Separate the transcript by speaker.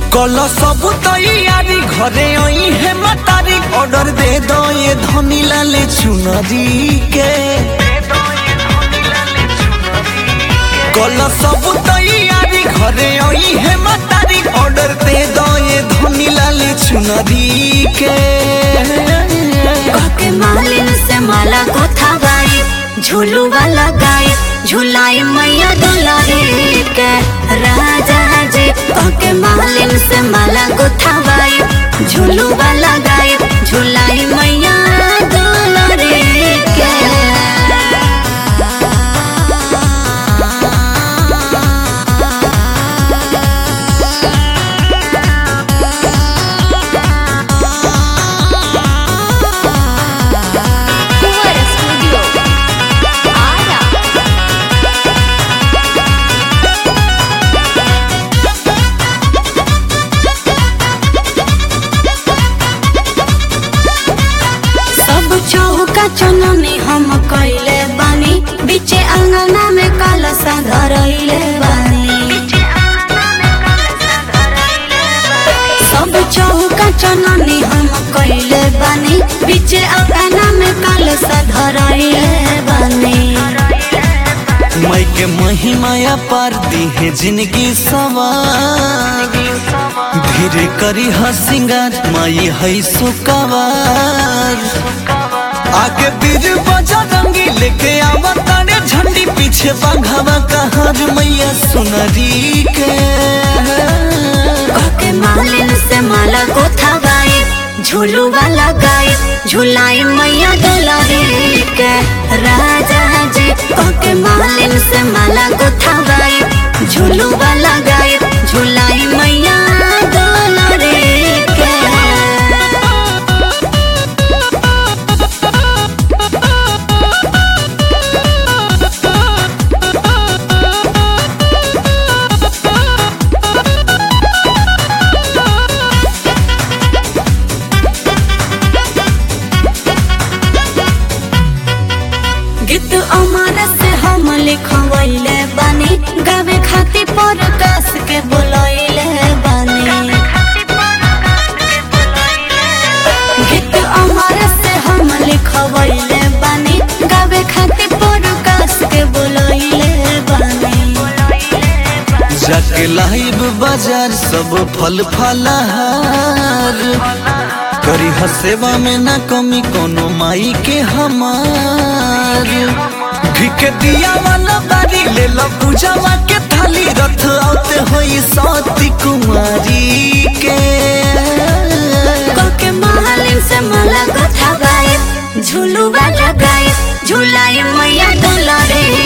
Speaker 1: कल सब तैयारी घरे आई है मतारी ऑर्डर दे दो ये धनी लाले चुनरी के कल सब तैयारी घरे आई है मतारी ऑर्डर दे दो ये धनी लाले चुनरी के
Speaker 2: के मालिन से माला कोथा गाई झूलू वाला गाई झूलाई मैया दुलारी के राजा जी के मालिन से माला कोथा गाई झूलू वाला गाई झूलाई मैया दुलारी के
Speaker 3: Fuera Studio. Ara.
Speaker 2: सब चौका चननी हम कैले बानी बीचे अंगना में कलसा धरैले बानी सब चौका चननी हम कैले बानी बीचे अंगना में कलसा धरैले बानी
Speaker 1: मई के महिमाया पार दी है जिंदगी सवार धीरे करी ह सिंगार माई है सुकवार आगे बीर बजा रंगी लेके आवा तारे झंडी पीछे बाघावा कहार मैया सुनरी के
Speaker 2: के मालिन से माला गोथा गाई झूलू वाला गाई झूलाई मैया दुलारी के राजा जी के मालिन से माला गोथा गाई झूलू वाला गाई झूलाई मैया दुलारी के गीत अमर से हम लिखवैले बानी गावे खातिर प्रकाश के बोलैले बानी गीत अमर से हम लिखवैले बानी गावे खातिर प्रकाश के बोलैले बानी
Speaker 1: जाके लाइब बाजार सब फल फलहार करी ह सेवा में ना कमी कोनो माई के हमार घी के दिया वाला बारी ले लो पूजावा के थाली रथ आते होई सती कुमारी के
Speaker 2: के मालिन से माला कथा गाए झूलू वाला गाए झूलाई मैया दुलारे